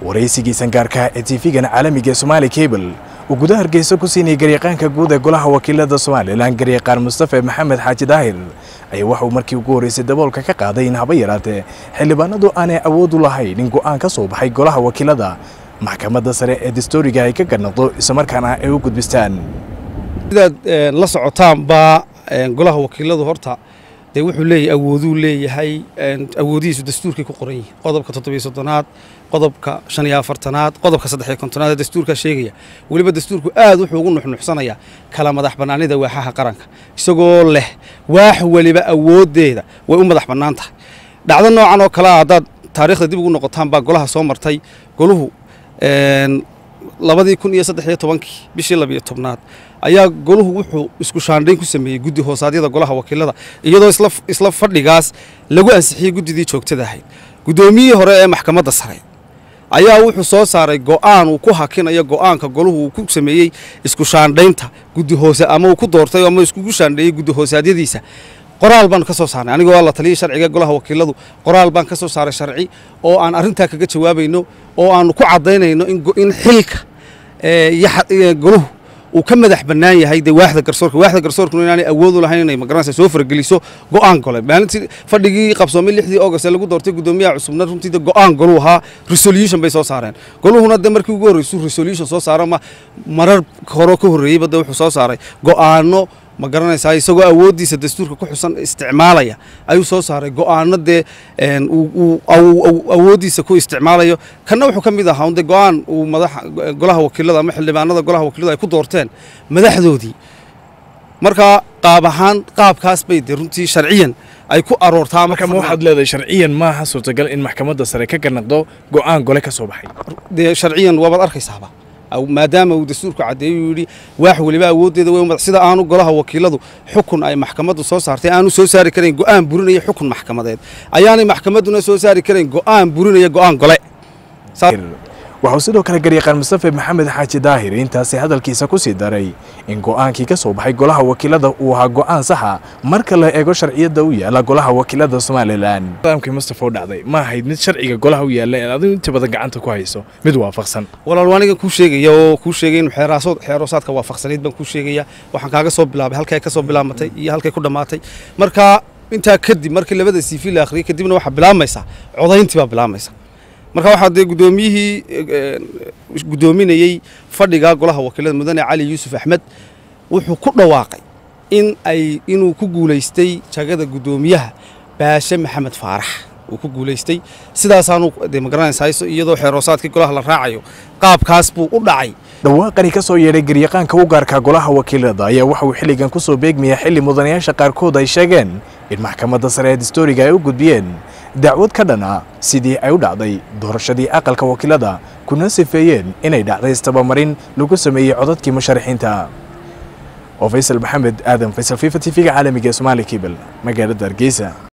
waraysigii sangaarka ee tv-gan caalamiga ee somaali cable uu gudaha hargeysa ku siinayay garyaqaanka guud ee golaha wakiilada somalilan garyaqaan mustafe maxamed xaaji daahir ayaa waxauu markii ugu horreysay daboolka ka qaaday in haba yaraatee xildhibaanadu aanay awood u lahayn in go'aan ka soo baxay golaha wakiilada maxkamadda sare ee dastooriga ay ka ganaqdo islamarkaana ay u gudbistaan sidaad la socotaanba golaha wakiiladu horta dee wuxuu leeyahay awooduu leeyahay awoodihiisu dastuurkay ku qoran yihin qodobka toddobiyo soddonaad qodobka shan iyo afartanaad qodobka saddexiyo kontonaad ee dastuurkaa sheegaya weliba dastuurku aad wuxuu ugu nuxnuxsanayaa kala madax bannaanida waaxaha qaranka isagoo leh waax weliba awooddeeda way u madax bannaan tahay dhacdo noocan oo kale a haddaad taariikhda dib ugu noqotaan baa golaha soo martay goluhu labadii kun iyo saddex iyo tobankii bishii labiyo tobnaad ayaa goluhu wuxuu isku shaandhayn ku sameeyey guddi hoosaadyada golaha wakiilada iyadoo isla fadhigaas lagu ansixiyey guddidii joogtada ahayd guddoomiyihii hore ee maxkamadda sare ayaa wuxuu soo saaray go'aan uu ku hakinayo go'aanka goluhu uu ku sameeyey isku shaandhaynta guddi hoose ama uu ku doortay ama iskugu shaandheeyey guddi hoosaadyadiisa qoraal baan ka soo saarnay anigoo la taliyay sharciga golaha wakiiladu qoraal baan ka soo saaray sharci oo aan arrintaa kaga jawaabayno oo aanu ku caddaynayno in xilka goluhu uu ka madax bannaan yahay dee waaxda garsoorka waaxda garsoorkuna inaanay awood u lahayn inay magaranaysa soo farageliso go'aan gole maalintii fadhigii qabsoomay lixdii august ee lagu doortay guddoomiyaha cusubna runtii de go'aan goluu ahaa resolution bay soo saareen goluhuna de markii ugu horreysuu resolution soo saaro ma marar hore ka horreeyeyba de wuxuu soo saaray go'aano ma garanaysaa isagoo awooddiisa dastuurka ku xusan isticmaalaya ayuu soo saaray go'aano dee awooddiisa ku isticmaalayo kanna wuxuu ka mid ahaa de go'aan uu madaxa golaha wakiilada ama xildhibaanada golaha wakiilada ay ku doorteen madaxdoodii marka qaab ahaan qaabkaas bay de runtii sharciyan ay ku aroortaa marka ma waxaad leedahay sharciyan maaha suurtagal in maxkamadda sare ka ganaqdo go'aan gole ka soo baxay dee sharciyan waabaad arkaysaaba maadaama uu dastuurku caddeeyo uu yidhi waax weliba awooddeeda wey sida aanu golaha wakiiladu xukun ay maxkamaddu soo saartay aanu soo saari karayn go'aan burinaya xukun maxkamadeed ayaanay maxkamadduna soo saari karayn go'aan burinaya go'aan gole waxauu sidoo kale garyaqaan mustafe maxamed xaaji daahir intaasi hadalkiisa ku sii daray in go'aankii ka soo baxay golaha wakiilada uu ahaa go'aan saxa marka la eego sharciyadda u yaala golaha wakiilada somalilan nidaamkii mustafe u dhacday ma ahayd mid sharciga golaha u yaalla ee adigu inta badan gacanta ku hayso mid waafaqsan walaal aniga kuu sheegaya oo kuu sheegay inu xeeraasood xeeroosaadka waafaqsanayd baan kuu sheegaya waxaan kaaga soo bilaabay halkay ka soo bilaamatay iyo halkay ku dhammaatay marka intaa kadib markii labada siifi la akhriyay kadibna waxaa bilaamaysaa codayntii baa bilaamaysa marka waxaa dee guddoomiyihii guddoominayey fadhiga golaha wakiilada mudane cali yuusuf axmed wuxuu ku dhawaaqay in ay inuu ku guulaystay jagada guddoomiyaha baashe maxamed faarax uu ku guulaystay sidaasaanu dee magaranaysaa iyadoo xeeroosaadkii golaha la raacayo qaabkaas buu u dhacay dhawaaqani ka soo yeedhay garyaqaanka u gaarka golaha wakiilada ayaa waxa uu xilligan ku soo beegmaya xilli mudanayaasha qaarkood ay sheegeen in maxkamadda sare ee dastooriga ay u gudbiyeen dacwad ka dhan ah sidii ay u dhacday doorashadii aqalka wakiilada kuna sifeeyeen inay dhacday istabamarin lagu sameeyey codadkii musharaxiinta oo faysal maxamed aadan faysal fifa t v-ga caalamiga ee somaali kibel magaalada hargeysa